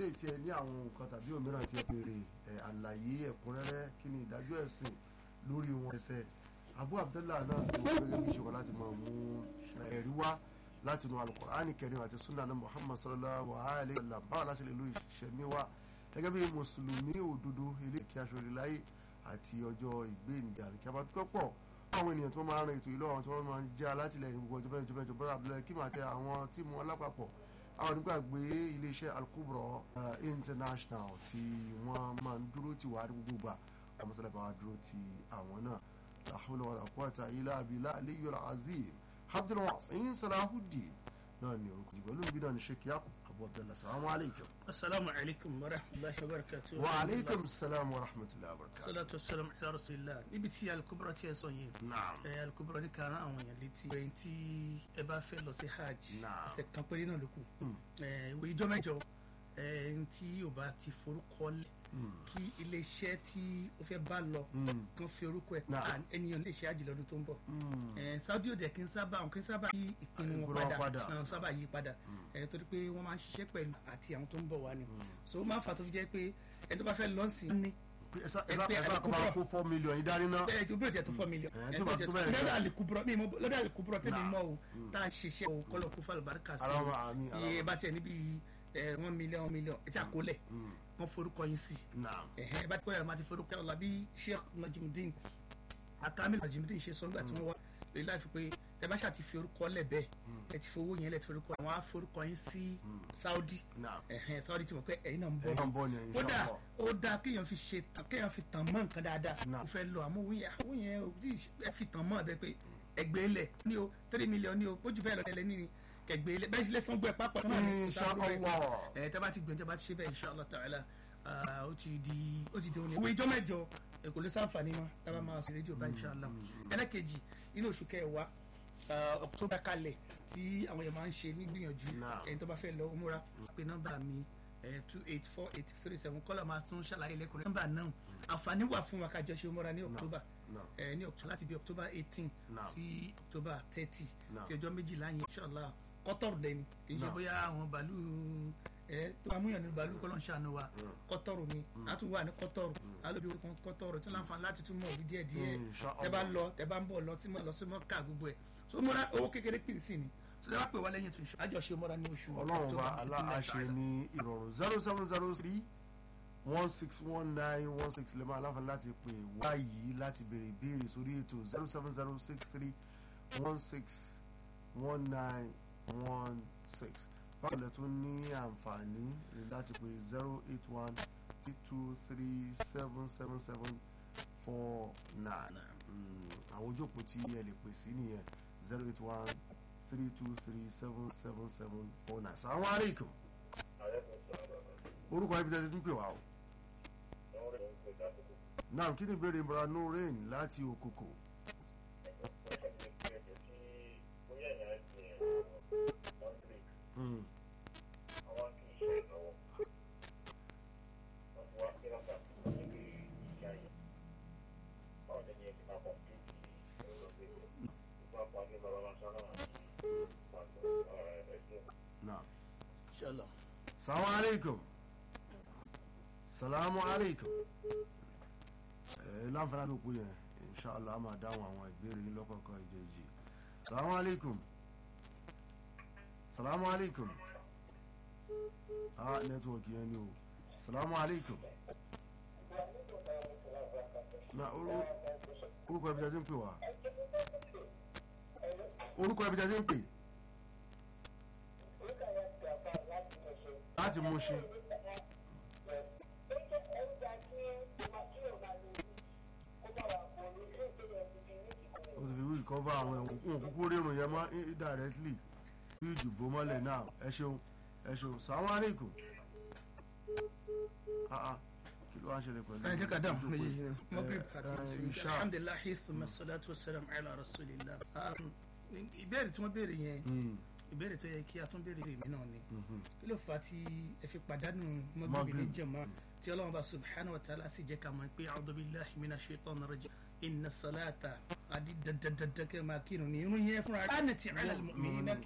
eléyìí tí ẹ ní àwọn nǹkan tàbí òmíràn tí ẹ béèrè ẹ àlàyé ẹ̀kúnrẹ́rẹ́ kí ni ìdájọ́ ẹ̀sìn lórí wọn ẹsẹ̀ abu abdullah náà tó gẹ́gẹ́ bí ìṣòro láti máa mú ẹ̀rí wá láti nu alukur'ani kẹrin àti sunna na muhammad sallallahu alayhi wa sallam báwo láti lè lo ìṣẹ̀mí wa gẹ́gẹ́ bí mùsùlùmí òdodo ilé kí aṣọ ìláyé àti ọjọ́ ìgbéǹde àríkàbá tó pọ̀ àwọn ènìyàn tó máa ń ran ètò ìlú àwọn tí wọ́n máa ń jẹ́ alátìlẹyìn gbogbo ọjọ́ mẹ́jọ mẹ́jọ bọ́lá abúlé kí màá tẹ àwọn tíìmù alápapọ̀ àwọn onígbàgbé iléeṣẹ́ alukubro international tí wọ́n máa ń dúró tì wá ní gbogbo gbà àwọn sọlá bá wa dúró ti àwọn náà la hawla wala quwwata illa billah aliyyul azim abdul wasin salahudeen náà ni orúkọ ìgbà olóògbé náà ní sheikh yakub abu abdullah salamu alaykum. asalaamu alaykum wa rahmatulahi wa barakatu. wa aleykum salaam wa rahmatulahi wa barakatu. salatu wasalam ala rasulillah níbi tí alukubra tiẹ̀ sọ yẹn. naam ẹ alukubra ní kan àwọn èèyàn létí. ẹ̀yin tí ẹ bá fẹ́ lọ sí hajj. Naam. ọ̀sẹ̀ kan péré náà ló kù. Mm. ẹ ìwé ìjọ mẹ́jọ ẹ̀yin tí yóò bá ti forúkọ lẹ̀ Mm. kí iléeṣẹ́ tí ó fẹ́ bá lọ Mm. kan fi orúkọ ẹ̀ Naam. à ènìyàn lè ṣe hajj lọ́dún tó ń bọ̀. Mm. ẹ saudi òde kì í sábà kì í sábà yí ìpinnu wọn Ìpinnu wọn padà padà. náà sábà yí padà ẹ torí pé wọ́n máa ń ṣiṣẹ́ pẹ̀lú àti àwọn tó ń bọ̀ wá ni so ó máa ń fà tó fi jẹ́ pé ẹni tó bá fẹ́ lọ́ọ̀sì ní ẹsà ẹ pé ẹsà kọ́ máa Al-Kubra. kó four million yìí dání ná. ẹ tó bí o tiẹ̀ tó four million Ẹ, ẹ tó bá tó tó tiẹ̀ bẹ́ẹ̀ lọ́dọ̀ gan. àlìkúbúrọ̀ mi mọ- lọ́dọ̀ àlìkúbúrọ̀ tẹ́lẹ̀ Nah. mọ́ o tá a ṣiṣẹ́ o kọ́lọ̀ kó fàlùbáríkà sí Alama àmì iye alama. bá tiẹ̀ níbi ẹ one million one million ẹ ti àkólẹ̀ Mm. wọ́n forúkọ yín sí naam. ẹ̀hẹ́ bá ti kọ́ yàrá máa ti forúkọ yàrá bí Sheikh Najimudin akamil Najimudin ṣe sọ́ngbà tí wọ́n wá lórí láìfi pé ẹ bá ṣáà ti fi orúkọ lẹ̀ bẹ́ẹ̀ ẹ ti fowó yẹn lẹ̀ ti forúkọ àwọn á forúkọ yín sí Saudi naam. ẹ̀hẹ́ Saudi ti mọ̀ pé ẹ̀yin náà ń bọ̀ ẹ máa ń bọ̀ ní ẹ̀yìn kódà inshallah. ó dáa kéèyàn fi ṣe tàn kéèyàn fi tàn mọ́ nǹkan dáadáa Náà. ó fẹ́ lọ àmọ́ òun yẹn àwọn yẹn ò tí ẹ fi tàn mọ́ ẹ bẹ́ẹ̀ pé ẹgbẹ́ lẹ̀ ní o three million ní o bójú bẹ́ẹ̀ lọ tẹ́lẹ̀ ní ẹgbẹ́ lẹ̀ bẹ́ẹ̀ sì lè san gbọ́ ẹ̀ pápá náà ní inshallah. ẹ tẹ́ bá ti gbìyànjú bá ti ṣe bẹ́ẹ̀ inshallah ta'ala ah, ó ti di ó ti di òní. ìwé ìjọ mẹ́jọ ẹ kò lè sáǹfààní mọ́ tábà máa ṣe rédíò bá inshallah ẹlẹ́kejì inú oṣù kẹwàá ah, October kalẹ̀ tí àwọn yẹn máa ń ṣe nígbìyànjú Náà. ẹni tó bá fẹ́ lọ múra pé nọ́mbà mi two eight four eight three seven kọ́lá máa tún ṣàlàyé lẹ́kùnrin nọ́mbà náà àǹfààní wà fún wa kájọ ṣe múra ní October Náà. ẹ ní October láti bí October eighteen Náà. sí October thirty Náà. kí ọjọ́ méjìlá yẹn inshallah kọ́tọ̀rù dẹ́ni kì í ṣe Náà. bóyá àwọn bàálù ẹ tó máa múyàn ní bàálù kọ́ ló ń ṣàánú wa kọ́tọ̀rù ni a tún wà ní kọ́tọ̀rù alóbi orúkọ kọ́tọ̀rù tí wọ́n láǹfààní láti tún mọ̀ òbí díẹ̀ díẹ̀ Mm, inshallah. tẹ bá lọ tẹ bá ń bọ̀ lọ sí mọ́ lọ sí mọ́ ká gbogbo ẹ̀ so múra owó kékeré pè sí ni so tẹ bá pè wá lẹ́yìn tó ń ṣe àjọṣe múra ní oṣù ọlọ́run wa October, aláàṣẹ ní ìrọ̀rùn zero seven zero three one six one nine one six lè máa láǹfààní láti pè wá yìí láti béèrè ìbéèrè sórí ètò zero seven zero six three one six one nine one six báwo lẹ tún ní àǹfààní láti pè zero eight one three two three seven seven seven four nine àwọn ojú òpó tí ẹ lè pè sí nìyẹn zero eight one three two three seven seven seven four nine. Assalamu alaikum. orúkọ ibi tẹ́tí tún pè wá o. náà kí ni ìbéèrè ìmọ̀ra nurain láti òkòkò. Mm. náà. inshallah Assalamu alaikum. Assalamu alaikum. ẹ láǹfààní àti òkú yẹn inshallah a máa dáhùn àwọn ìbéèrè yín lọ́kọ̀ọ̀kan ìjẹ́jì. Assalamu alaikum. Assalamu alaikum. ah nẹ́tíwọ̀kì yẹn ni o. Assalamu alaikum. na orú- orúkọ ibi tí a ti ń pè wá. orúkọ ibi tí a ti ń pè. láti mú ṣe. o ti fi wíìlì kọ́fà àwọn ẹ̀wọ̀n kún òkúkú rírun yẹn mọ́ indirectly bí ìdìbò mọ́lẹ̀ náà ẹ ṣeun ẹ ṣeun sàwọn aleikum. Ah, ah, kí ló wá ń ṣẹlẹ̀ pẹ̀lú. ẹ jẹ́ ká dáhùn ìjókòó méjèèjì yìí? náà Maghrib Eh, àti eh, Isha. Isha. alhamdulilayi thumma salatu wa salam ala rasulillah Um, ìbéèrè tí wọ́n béèrè yẹn Mm, ìbéèrè tó yẹ kí a tún béèrè mí náà ni mhm. kí ló fà á tí ẹ fi pàdánù mọ́gìrì ní Maghrib. jẹ̀mọ́ tí ọlọ́run bá subhanahu wa ta'ala sì jẹ́ ká mọ̀ pé a'udhu billahi minash shaitani rajim inna salata adi dandandandan kẹ́ máa kírun ní irun yẹn fúnra rẹ̀. ánàtì ala al-mu'minina